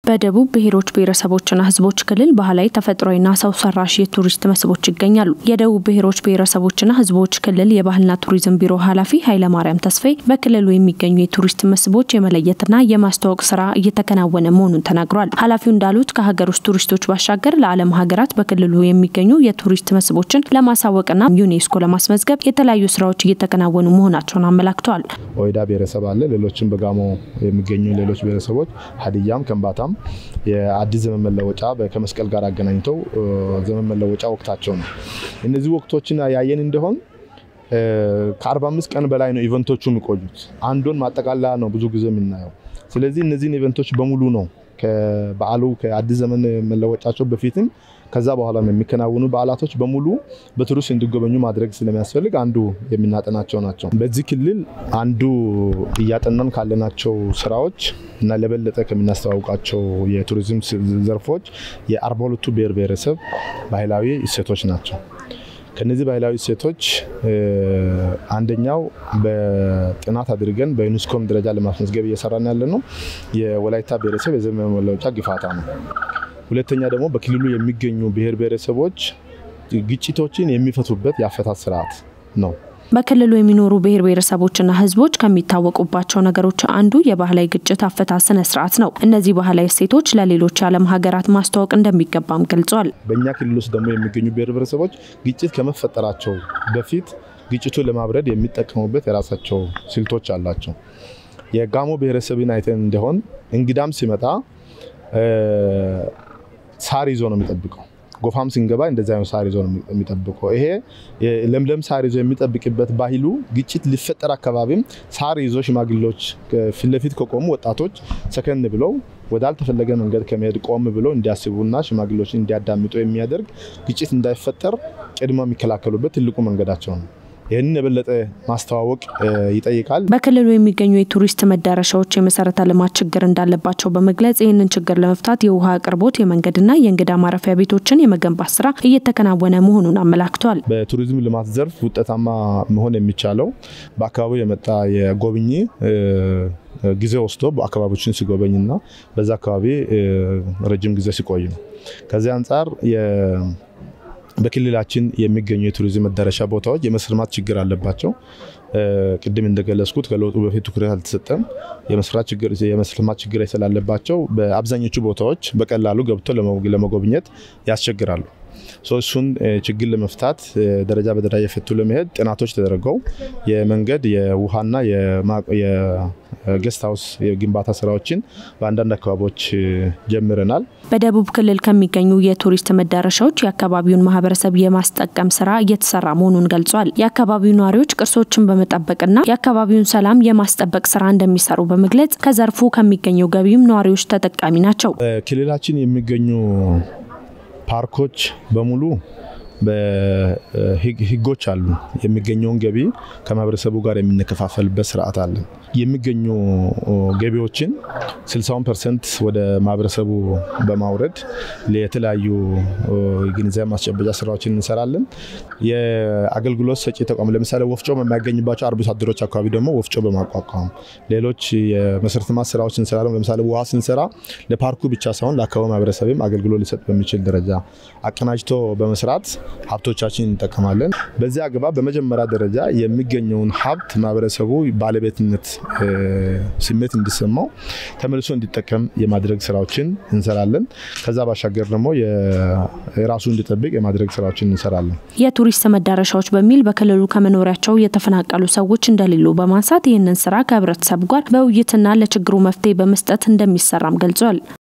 በደቡብ ብሔሮች ብሔረሰቦችና ሕዝቦች ክልል ባህላዊ ተፈጥሯዊና ሰው ሰራሽ የቱሪስት መስህቦች ይገኛሉ። የደቡብ ብሔሮች ብሔረሰቦችና ሕዝቦች ክልል የባህልና ቱሪዝም ቢሮ ኃላፊ ኃይለማርያም ተስፋዬ በክልሉ የሚገኙ የቱሪስት መስህቦች የመለየትና የማስተዋወቅ ስራ እየተከናወነ መሆኑን ተናግሯል። ኃላፊው እንዳሉት ከሀገር ውስጥ ቱሪስቶች ባሻገር ለዓለም ሀገራት በክልሉ የሚገኙ የቱሪስት መስህቦችን ለማሳወቅና ዩኔስኮ ለማስመዝገብ የተለያዩ ስራዎች እየተከናወኑ መሆናቸውን አመላክተዋል። ኦይዳ ብሔረሰብ አለ። ሌሎችም በጋሞ የሚገኙ ሌሎች ብሔረሰቦች ሀዲያም፣ ከምባታም የአዲስ ዘመን መለወጫ ከመስቀል ጋር አገናኝተው ዘመን መለወጫ ወቅታቸው ነው። እነዚህ ወቅቶችን ያየን እንደሆን ከ45 ቀን በላይ ነው ኢቨንቶቹ የሚቆዩት። አንዱን ማጠቃለያ ነው ብዙ ጊዜ የምናየው። ስለዚህ እነዚህን ኢቨንቶች በሙሉ ነው ከበዓሉ ከአዲስ ዘመን መለወጫቸው በፊትም ከዛ በኋላ የሚከናወኑ በዓላቶች በሙሉ በቱሪስት እንዲጎበኙ ማድረግ ስለሚያስፈልግ አንዱ የምናጠናቸው ናቸው። በዚህ ክልል አንዱ እያጠናን ካለናቸው ስራዎች እና ለበለጠ ከምናስተዋውቃቸው የቱሪዝም ዘርፎች የአርባ ሁለቱ ብሔር ብሔረሰብ ባህላዊ እሴቶች ናቸው። ከነዚህ ባህላዊ እሴቶች አንደኛው በጥናት አድርገን በዩኔስኮም ደረጃ ለማስመዝገብ እየሰራን ያለ ነው የወላይታ ብሔረሰብ የዘመን መለወጫ ግፋታ ነው። ሁለተኛ ደግሞ በክልሉ የሚገኙ ብሔር ብሔረሰቦች ግጭቶችን የሚፈቱበት የአፈታት ስርዓት ነው። በክልሉ የሚኖሩ ብሔር ብሔረሰቦችና ሕዝቦች ከሚታወቁባቸው ነገሮች አንዱ የባህላዊ ግጭት አፈታት ስነ ስርዓት ነው። እነዚህ ባህላዊ እሴቶች ለሌሎች የዓለም ሀገራት ማስተዋወቅ እንደሚገባም ገልጿል። በእኛ ክልል ውስጥ ደግሞ የሚገኙ ብሔር ብሔረሰቦች ግጭት ከመፈጠራቸው በፊት ግጭቱን ለማብረድ የሚጠቀሙበት የራሳቸው ስልቶች አላቸው። የጋሞ ብሔረሰብን አይተን እንደሆን እንግዳም ሲመጣ ሳር ይዞ ነው የሚጠብቀው። ጎፋም ስንገባ እንደዚህ አይነት ሳር ይዞ ነው የሚጠብቀው። ይሄ ለምለም ሳር ይዞ የሚጠብቅበት ባህሉ ግጭት ሊፈጠር አካባቢም ሳር ይዞ ሽማግሌዎች ፊት ለፊት ከቆሙ ወጣቶች ሰከን ብለው ወዳልተፈለገ መንገድ ከመሄድ ቆም ብለው እንዲያስቡና ሽማግሌዎችን እንዲያዳምጡ የሚያደርግ ግጭት እንዳይፈጠር ቅድመ የሚከላከሉበት ትልቁ መንገዳቸው ነው። ይህንን የበለጠ ማስተዋወቅ ይጠይቃል። በክልሉ የሚገኙ የቱሪስት መዳረሻዎች የመሰረተ ልማት ችግር እንዳለባቸው በመግለጽ ይህንን ችግር ለመፍታት የውሃ አቅርቦት፣ የመንገድና የእንግዳ ማረፊያ ቤቶችን የመገንባት ስራ እየተከናወነ መሆኑን አመላክተዋል። በቱሪዝም ልማት ዘርፍ ውጤታማ መሆን የሚቻለው በአካባቢው የመጣ የጎብኚ ጊዜ ወስዶ አካባቢዎችን ሲጎበኝና በዛ አካባቢ ረጅም ጊዜ ሲቆይ ነው። ከዚህ አንጻር በክልላችን የሚገኙ የቱሪዝም መዳረሻ ቦታዎች የመሰረተ ልማት ችግር አለባቸው። ቅድም እንደገለጽኩት ከለውጡ በፊት ትኩረት አልተሰጠም። የመሰረተ ልማት ችግር ስላለባቸው በአብዛኞቹ ቦታዎች በቀላሉ ገብቶ ለመጎብኘት ያስቸግራሉ። እሱን ችግር ለመፍታት ደረጃ በደረጃ የፈቱ ለመሄድ ጥናቶች ተደርገው የመንገድ የውሃና የጌስት ሀውስ የግንባታ ስራዎችን በአንዳንድ አካባቢዎች ጀምረናል። በደቡብ ክልል ከሚገኙ የቱሪስት መዳረሻዎች የአካባቢውን ማህበረሰብ የማስጠቀም ስራ እየተሰራ መሆኑን ገልጿል። የአካባቢው ነዋሪዎች ቅርሶችን በመጠበቅና የአካባቢውን ሰላም የማስጠበቅ ስራ እንደሚሰሩ በመግለጽ ከዘርፉ ከሚገኘው ገቢም ነዋሪዎች ተጠቃሚ ናቸው። በክልላችን የሚገኙ ፓርኮች በሙሉ ህጎች አሉ። የሚገኘውን ገቢ ከማህበረሰቡ ጋር የምንከፋፈልበት ስርዓት አለ። የሚገኙ ገቢዎችን 60 ፐርሰንት ወደ ማህበረሰቡ በማውረድ የተለያዩ ግንዛቤ ማስጨበጫ ስራዎችን እንሰራለን። የአገልግሎት ሰጪ ተቋም ለምሳሌ ወፍጮ የማያገኝባቸው አርብቶ አደሮች አካባቢ ደግሞ ወፍጮ በማቋቋም ሌሎች የመሰረተ ልማት ስራዎች እንሰራለን። ለምሳሌ ውሃ ስንሰራ ለፓርኩ ብቻ ሳይሆን ለአካባቢ ማህበረሰብም አገልግሎት ሊሰጥ በሚችል ደረጃ አቀናጅቶ በመስራት ሀብቶቻችን እንጠቀማለን። በዚህ አግባብ በመጀመሪያ ደረጃ የሚገኘውን ሀብት ማህበረሰቡ ባለቤትነት ስሜት እንዲሰማው ተመልሶ እንዲጠቀም የማድረግ ስራዎችን እንሰራለን። ከዛ ባሻገር ደግሞ የራሱ እንዲጠብቅ የማድረግ ስራዎችን እንሰራለን። የቱሪስት መዳረሻዎች በሚል በክልሉ ከመኖሪያቸው የተፈናቀሉ ሰዎች እንደሌሉ በማንሳት ይህንን ስራ ከህብረተሰቡ ጋር በውይይትና ለችግሩ መፍትሄ በመስጠት እንደሚሰራም ገልጿል።